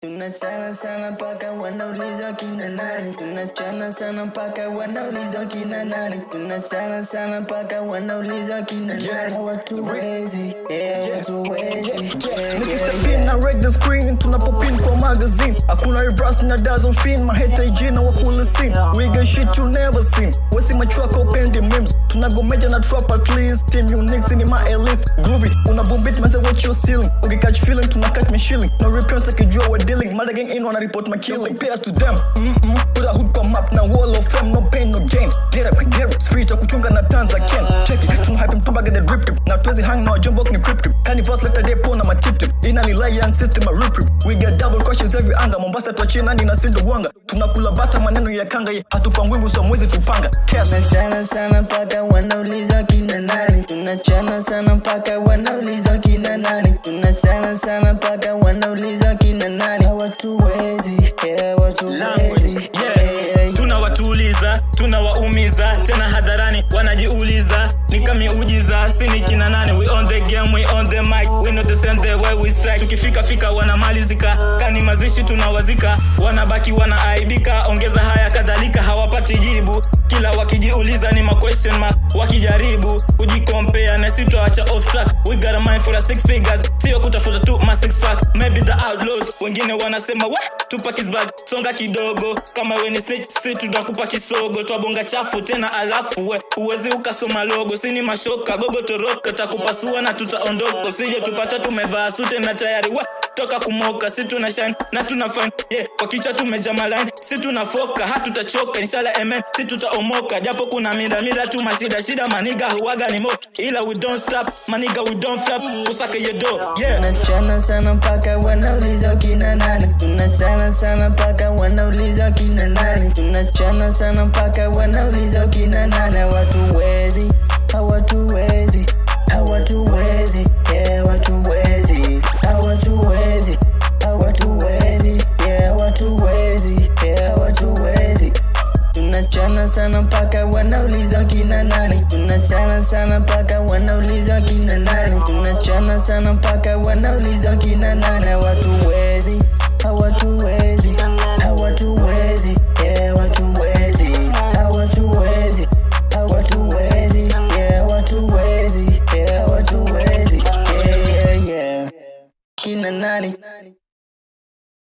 Tunachana sana mpaka wanauliza kina nani. Tunachana sana mpaka wanauliza kina nani. Tunachana sana mpaka wanauliza kina nani. Watu wezi, yeah, watu wezi. yeah, yeah, Nikistep yeah. in na reg the screen tunapopin kwa magazine hakuna rebras na dazo fin maheta ijina wa kula scene we get shit you never seen wesi machwaka upendi memes tunagomeja na trap at least team unique ni my elite groovy una boom beat manze what you ceiling ukicatch feeling tuna catch me shilling no reprints akijua we dealing mother gang in wana report my killing pairs to them mm -mm. put a hood kwa map na wall of fame no pain no gain get up get up spirit ya kuchunga na tanza ken check it tuna hype mtumba get the drip tip na twezi hang na wajombo ni prip tip carnivals let day pona ma tip tip ina lilai young system a rip rip we get double questions every anga mombasa tuachie nani na sindo wanga tunakula bata maneno ya kanga ye hatupangwingu so mwezi tupanga Cash. Tunachana sana mpaka wanauliza kina nani. Tunachana sana mpaka wanauliza kina nani. Tunachana sana mpaka wanauliza kina nani. Watu wezi, yeah, watu language wezi. yeah. yeah, yeah. tunawatuuliza tunawaumiza tena hadharani wanajiuliza ni kamiujiza sini kina nani we on the game we on the mic we not the same the way we strike tukifika fika wanamalizika kani mazishi tunawazika wanabaki wanaaibika ongeza haya kadhalika hawapati jibu kila wakijiuliza ni ma question mark wakijaribu kujikompea na sitoacha off track we got a mind for a six figures sio kutafuta tu ma six pack maybe the outlaws wengine wanasema we tupa kisbag songa kidogo kama we ni snitch si tutakupa kisogo twabonga chafu tena alafu we uwezi ukasoma logo sini mashoka gogo toroka takupasua na tutaondoka usije tupata tumevaa sute na tayari we toka kumoka si tuna shine na tuna fine yeah kwa kichwa tumeja line si tunafoka hatutachoka inshallah amen si tutaomoka japo kuna mida mida tu mashida shida maniga huwaga ni mo ila we don't stop maniga we don't flap kusaka your door yeah Tunachana sana mpaka wanauliza kina nani. Tunachana sana mpaka wanauliza kina nani. Tunachana sana mpaka wanauliza kina nani. Watu wezi, hawatu wezi, hawatu wezi, yeah, watu wezi, hawatu wezi, hawatu wezi, yeah, watu wezi, yeah, watu wezi. Tunachana sana mpaka wanauliza kina nani. Tunachana sana mpaka wanauliza kina nani. Tunachana sana mpaka wanauliza kina nani. Watu wezi, hawatu wezi,